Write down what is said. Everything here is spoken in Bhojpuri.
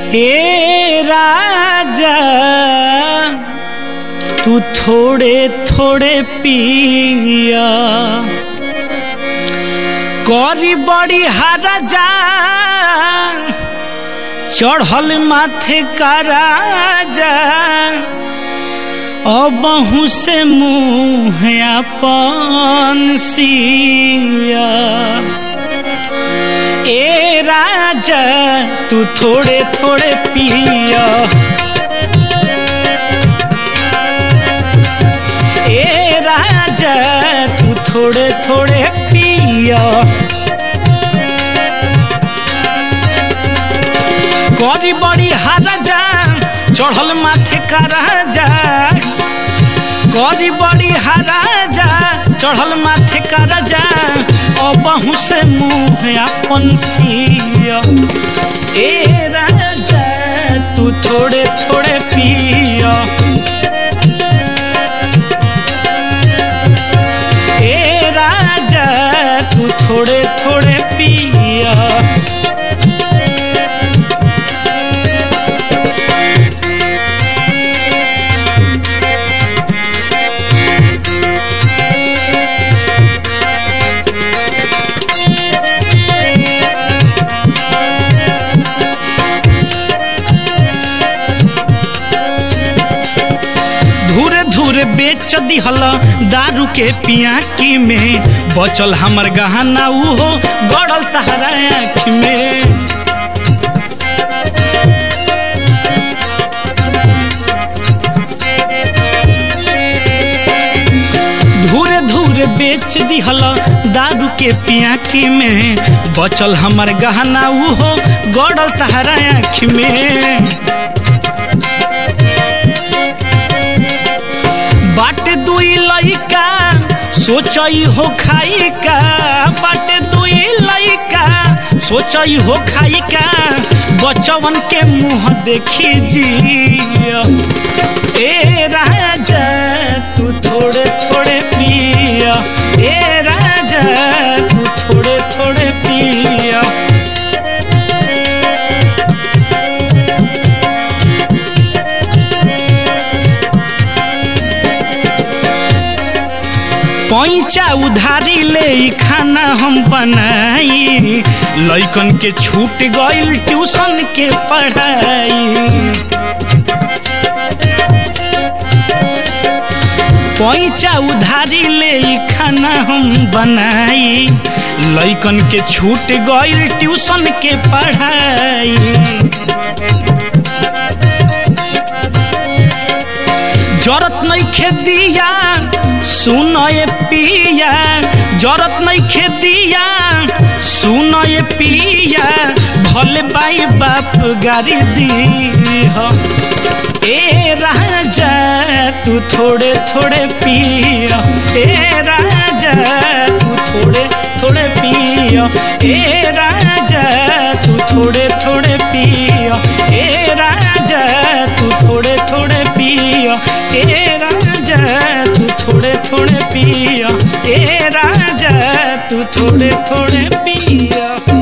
ए राजा तू थोड़े थोड़े पिया करी बड़ी हरा जा चढ़ल माथे का राजा अबहू से मुँह अपन सिया ए राजा तू थोड़े थोड़े पिया ए राजा तू थोड़े थोड़े पिया करी बड़ी हाराजा चढ़ल माथे का राजा करी बड़ी हाराजा चढ़ल माथे का राजा अबहू से मुँह अपन सिया ए राजा तू थोड़े थोड़े पिया ए राजा तू थोड़े थोड़े पिया धूरे धूरे बेच दिहल दारू के पियाकी में बचल हमर गहना उहो गड़ल तहरा आँख में धूरे धूरे बेच दिहल दारू के पियाकी में बचल हमर गहना उहो गड़ल तहरा आँख में बाटे दुई लइका सोचई हो खाई का बाटे दुई लइका सोचई हो खाई का बचवन के मुंह देखी जिया ए राजा तू थोड़े थोड़े पिया ए राजा तू थोड़े थोड़े पिया पैचा उधारी ले ई खाना हम बनाई लइकन के छूट गइल ट्यूशन के पढ़ाई पैचा उधारी ले ई खाना हम बनाई लइकन के छूट गइल ट्यूशन के पढ़ाई जरत नहीं खेदिया सुन ये पिया जरत नहीं खेदिया सुन ये पिया भले बाई बाप गारी दी हो ए राजा तू थोड़े थोड़े पिया ए राजा तू थोड़े थोड़े पिया ए राजा तू थोड़े थोड़े पिया ए राजा तू थोड़े थोड़े पिया ए राजा तू थोड़े थोड़े पिया ए राजा तू थोड़े थोड़े पिया